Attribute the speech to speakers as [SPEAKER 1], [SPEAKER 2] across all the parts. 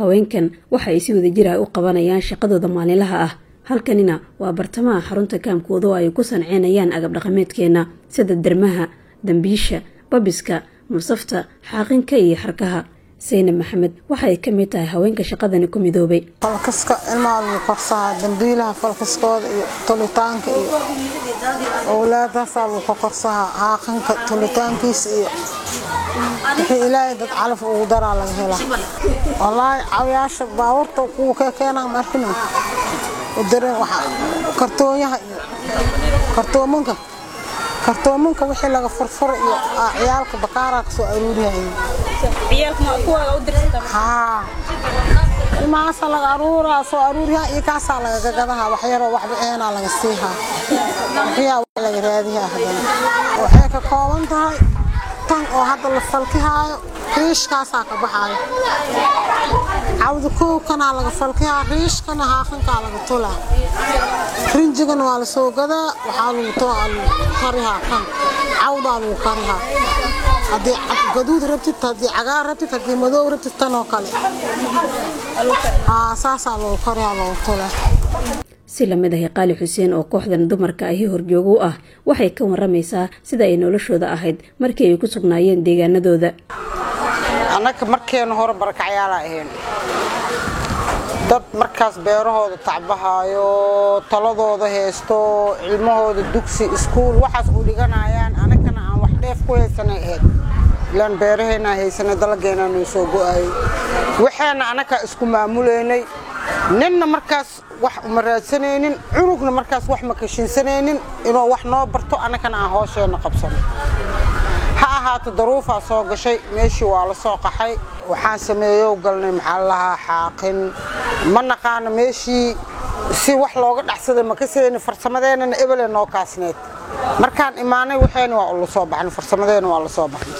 [SPEAKER 1] haweenkan waxa ay si wadajir ah u qabanayaan shaqadooda maalinlaha ah halkanina waa bartamaha xarunta kaamkooda oo ay ku sanceynayaan agab dhaqameedkeena sida dermaha dambiisha babiska musafta xaaqinka iyo xarkaha saynab maxamed waxaay ka mid tahay haweenka shaqadani ku midoobay
[SPEAKER 2] falkaska ilmaha lagu korsaha dambiilaha falkaskooda iyo tulitaanka iyo owlaadaasaa lagu ka korsaha xaaqinka tulitaankiisa iyo wixii ilaahay dad calaf ugu daraa laga helaa wallaahi cawiyaasha baabuurta kuwa ka keenaa ma arkina udareen waxa kartoonyaha iyo kartoomanka kartoomanka wixii laga furfuro iyo ciyaalka bakaaraa kasoo aruuriyay haa ilmahaasa laga aruuraa soo aruuriyaa iyo kaasaa laga gadahaa wax yaroo waxba eenaa laga siihaa wixiyaa wax laga raadiyaa haddana waxay ka kooban tahay tan oo hadda la falkihaayo riishkaasaa ka baxaayo cawda koowkanaa laga falkihaa riishkana haaqankaa laga tulaa rinjigana waa la soo gadaa waxaa lagu karihaa kan cawdaa lagu karihaa haddii gaduud rabtid haddii cagaar rabtid haddii madow rabtid tan oo kale saasaa lagu karihaa lagu tulaa
[SPEAKER 1] si lamid ahi qaali xuseen oo kooxdan dumarka ahi horjoogo u ah waxay ka waramaysaa sida ay noloshooda ahayd markii ay ku sugnaayeen deegaanadooda
[SPEAKER 2] annaga markeena hore barakacyaala ahayn dad markaas beerahooda tacbahaayo taladooda haysto cilmahooda dugsi iskuul waxaas u dhiganayaan anagana aan wax dheef ku haysanay ahayd ilaan beeraheennaa haysanay dalageenaa noo soo go'ayay waxaana annagaa isku maamulaynay ninna markaas wax uma raadsanaynin cunugna markaas wax ma kashinsanaynin inuu wax noo barto annagana aan hoosheenna qabsano ha ahaato daruufaa soo gashay meeshii waa la soo qaxay waxaan sameeyow galnay maxaa lahaa xaaqin ma naqaano meeshii si wax looga dhaxsaday ma kasayni farsamadeenana ebele noo kaasneed markaan imaanay waxayna waa la soo baxnay farsamadeena waa la soo baxnay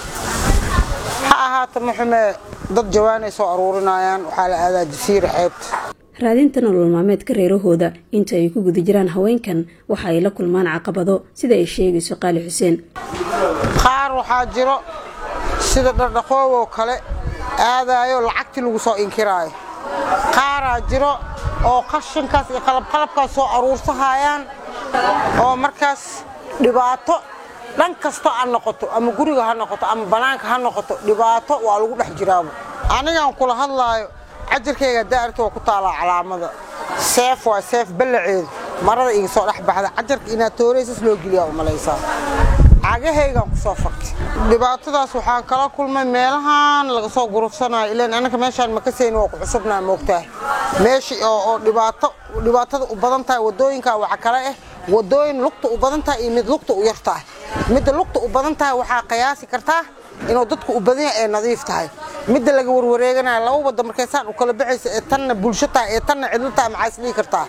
[SPEAKER 2] ha ahaato maxumee dad jawaanay soo aruurinayaan waxaa la aadaa jasiira xeebta
[SPEAKER 1] raadinta nolol maalmeedka reerahooda inta ay ku guda jiraan haweenkan waxa ay la kulmaan caqabado sida ay sheegayso qaali xuseen
[SPEAKER 2] qaar waxaa jiro sida dhardhaqooboo kale aadaayo lacagtii lagu soo inkiraayo qaaraa jiro oo qashinkaas iyo qalabqalabkaas soo aruursahayaan oo markaas dhibaato dhan kasto ha noqoto ama guriga ha noqoto ama bannaanka ha noqoto dhibaato waa lagu dhex jiraaba anigaan kula hadlaayo cajarkayga daarta waa ku taalaa calaamada seef waa seef ballaceedu marada iga soo dhex baxda cajarka inaad tooreysas loo geliyaa u malaysaa cagahaygaan ku soo faktay dhibaatadaas waxaan kala kulmay meelahan laga soo gurufsanayo ilaan annaka meeshaan makasayn waa ku cusubnaa moogtahay meeshii oo dhibaato dhibaatada u badan tahay waddooyinkaa waxa kale ah waddooyin lugta u badan tahay iyo mid lugta u yar tahay midda lugta u badan tahay waxaa qiyaasi kartaa inuu dadku u badan yahay ee nadiif tahay midda laga warwareeganayo laba wadda markaysaan u kala baxaysa ee tanna bulsho tahay ee tanna cidlo tahay maxaa isdhihi kartaa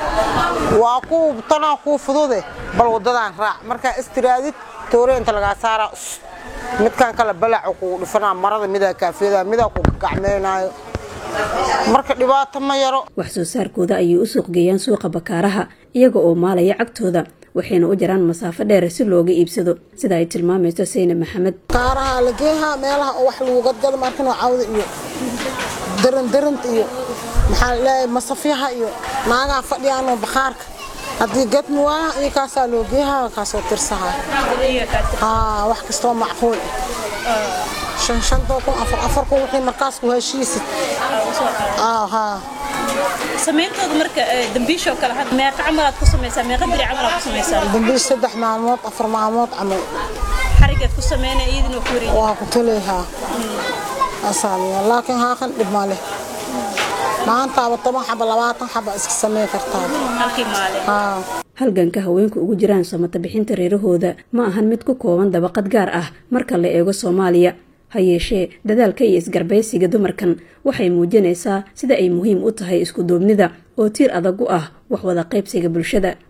[SPEAKER 2] waa ku tanaa kuu fudude bal waddadaan raac markaa istiraadid toore inta lagaa saaraa midkaan kale balaacu kugu dhifanaa marada midaa kaafiyada midaa ku gacmeynaayo marka dhibaato ma yaro
[SPEAKER 1] wax soo saarkooda ayay u suuq geeyaan suuqa bakaaraha iyaga oo maalaya cagtooda waxayna u jiraan masaafo dheer si looga iibsado sida ay tilmaamayso saynab maxamed
[SPEAKER 2] kaaraha la geehaa meelaha oo wax lagu gadgado markinoo cawda iyo darandaranta iyo maxaa laleeyahay masafyaha iyo naagaha fadhiyaanoo bakhaarka haddii gadmi waaha iyo kaasaa loo geehaa kaasoo tirsahaa haa wax kastoo macquul shan shantoo kun afar afar kun wixii markaas ku heshiisid haa
[SPEAKER 3] samayntooda marka dambiishoo kale had meeqa camalaad ku samaysaa meeqa biri camalaad ku samaysaa
[SPEAKER 2] dambiish saddex maalmood afar maalmood camal
[SPEAKER 3] xarigaad ku sameynaya iyadina waa ku wareegi
[SPEAKER 2] waa ku tuleehaa asaaliya laakiin haaqan dhib ma leh maantaaba toban xaba labaatan xaba iska samey kartaa
[SPEAKER 3] halkii maalin
[SPEAKER 2] haa
[SPEAKER 1] halganka haweenku ugu jiraan samata bixinta reerahooda ma ahan mid ku kooban dabaqad gaar ah marka la eego soomaaliya ha yeeshee dadaalka iyo isgarbaysiga dumarkan waxay muujinaysaa sida ay muhiim u tahay isku duubnida oo tiir adag u ah wax wada qaybsiga bulshada